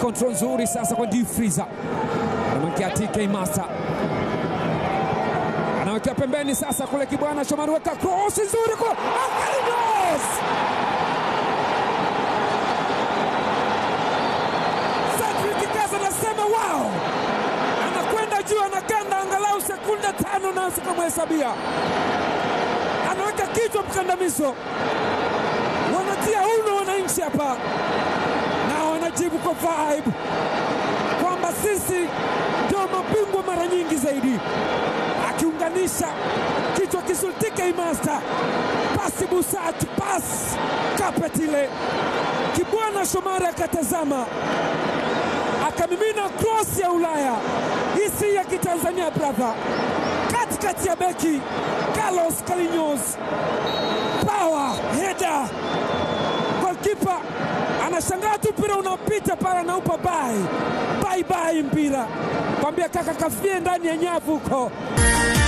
control nzuri sasa kwa Deep Freezer, anamwekea TK Master, anawekea pembeni sasa kule Kibwana Shomari, weka cross nzuri kwa Akalinos Cedric Kaza anasema wow, anakwenda juu, anaganda angalau sekunde tano na sikamhesabia, anaweka kichwa mkandamizo, wanatia uno wananchi hapa na wanajibu kwa vibe kwamba sisi ndio mabingwa mara nyingi zaidi, akiunganisha kichwa kisultike imasta pasi busatu pas kapeti ile Kibwana Shomari akatazama akamimina cross ya Ulaya, hii si ya Kitanzania brother, katikati ya beki Carlos Calinos, power header, golkipa anashangaa tu mpira unapita pale, anaupa bai bai bai mpira, kwambia kaka kafie ndani ya nyavu huko.